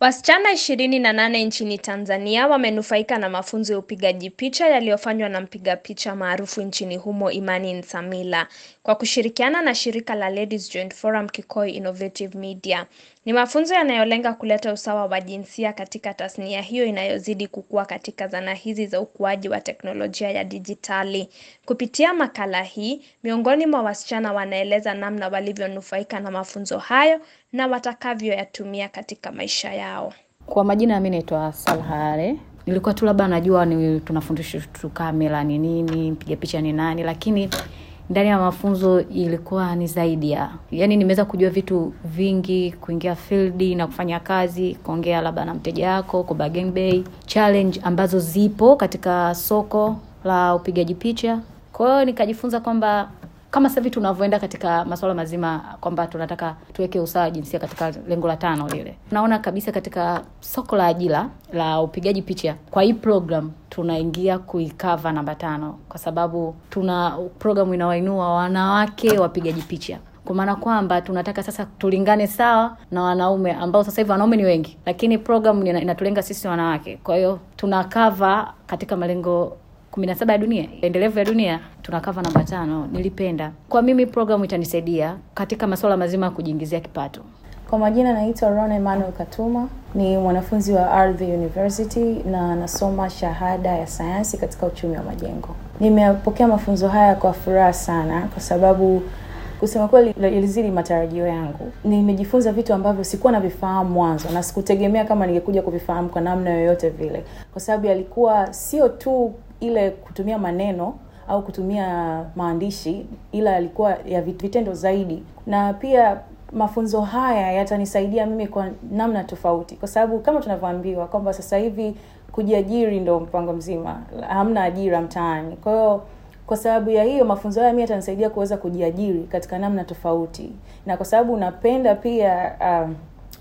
Wasichana ishirini na nane nchini Tanzania wamenufaika na mafunzo ya upigaji picha yaliyofanywa na mpiga picha maarufu nchini humo Imani Nsamila kwa kushirikiana na shirika la Ladies Joint Forum Kikoi Innovative Media. Ni mafunzo yanayolenga kuleta usawa wa jinsia katika tasnia hiyo inayozidi kukua katika zana hizi za ukuaji wa teknolojia ya dijitali. Kupitia makala hii, miongoni mwa wasichana wanaeleza namna walivyonufaika na mafunzo hayo na watakavyoyatumia katika maisha yao. Kwa majina mimi naitwa Salhare. Nilikuwa tu labda najua ni tunafundishwa tu kamera ni nini, mpiga picha ni nani, lakini ndani ya mafunzo ilikuwa ni zaidi ya yani, nimeweza kujua vitu vingi, kuingia field na kufanya kazi, kuongea labda na mteja wako, ku bargain bay, challenge ambazo zipo katika soko la upigaji picha. Kwa hiyo nikajifunza kwamba kama sasa hivi tunavyoenda katika masuala mazima kwamba tunataka tuweke usawa jinsia katika lengo la tano lile, naona kabisa katika soko la ajira la upigaji picha, kwa hii program tunaingia kuikava namba tano, kwa sababu tuna program inawainua wanawake wapigaji picha kwa maana kwamba tunataka sasa tulingane sawa na wanaume ambao sasa hivi wanaume ni wengi, lakini program inatulenga sisi wanawake. Kwa hiyo tunakava katika malengo kumi na saba ya dunia endelevu ya dunia tunakava namba tano. Nilipenda kwa mimi programu itanisaidia katika masuala mazima ya kujiingizia kipato. Kwa majina naitwa Ron Emmanuel Katuma, ni mwanafunzi wa Ardhi University na nasoma shahada ya sayansi katika uchumi wa majengo. Nimepokea mafunzo haya kwa furaha sana, kwa sababu kusema kweli ilizidi matarajio yangu. Nimejifunza vitu ambavyo sikuwa navifahamu mwanzo na sikutegemea kama ningekuja kuvifahamu kwa namna yoyote vile, kwa sababu yalikuwa sio tu ile kutumia maneno au kutumia maandishi, ila yalikuwa ya vitendo zaidi, na pia mafunzo haya yatanisaidia mimi kwa namna tofauti, kwa sababu kama tunavyoambiwa kwamba sasa hivi kujiajiri ndo mpango mzima, hamna ajira mtaani. Kwa hiyo kwa sababu ya hiyo mafunzo haya mimi yatanisaidia kuweza kujiajiri katika namna tofauti, na kwa sababu napenda pia um,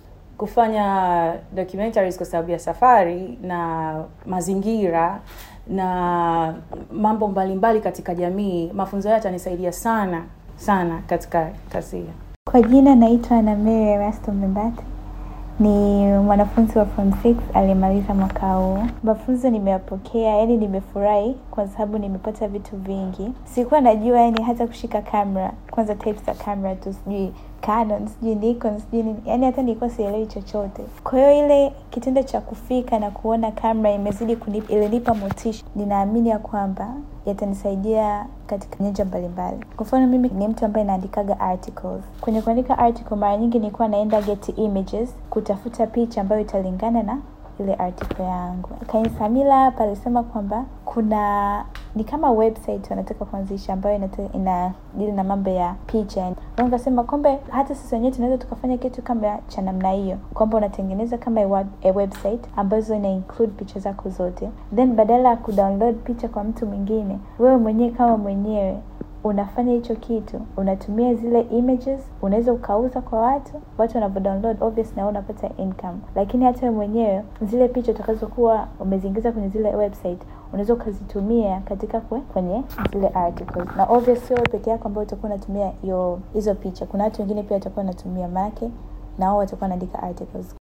kufanya documentaries kwa sababu ya safari na mazingira na mambo mbalimbali mbali katika jamii. Mafunzo haya yatanisaidia sana sana katika kazi hiyo. Kwa jina naitwa na Mary Erasto Mbembati, ni mwanafunzi wa form 6 aliyemaliza mwaka huu. Mafunzo nimeyapokea, yani nimefurahi kwa sababu nimepata vitu vingi. Sikuwa najua yani hata kushika kamera, kwanza types za kamera tu, sijui Canon, sijui Nikon, sijui nini, yani hata nilikuwa sielewi chochote. Kwa hiyo ile kitendo cha kufika na kuona kamera imezidi kunipa, ilinipa motisha. Ninaamini ya kwamba yatanisaidia katika nyanja mbalimbali. Kwa mfano, mimi ni mtu ambaye naandikaga articles. Kwenye kuandika article, mara nyingi nilikuwa naenda Getty Images kutafuta picha ambayo italingana na ile article yangu. Kaimu Samila hapa alisema kwamba kuna ni kama website wanataka kuanzisha ambayo ina dili na mambo ya picha. Nikasema kwamba hata sisi wenyewe tunaweza tukafanya kitu kama cha namna hiyo, kwamba unatengeneza kama a website ambazo ina include picha zako zote, then badala ya kudownload picha kwa mtu mwingine, wewe mwenyewe kama mwenyewe unafanya hicho kitu, unatumia zile images, unaweza ukauza kwa watu, watu wanavyo download obvious, na unapata income. Lakini hata wewe mwenyewe zile picha utakazokuwa umeziingiza kwenye zile website unaweza ukazitumia katika kwe, kwenye zile articles, na obvious sio peke yako ambao utakuwa unatumia hiyo hizo picha. Kuna watu wengine pia watakuwa wanatumia make na wao watakuwa wanaandika articles.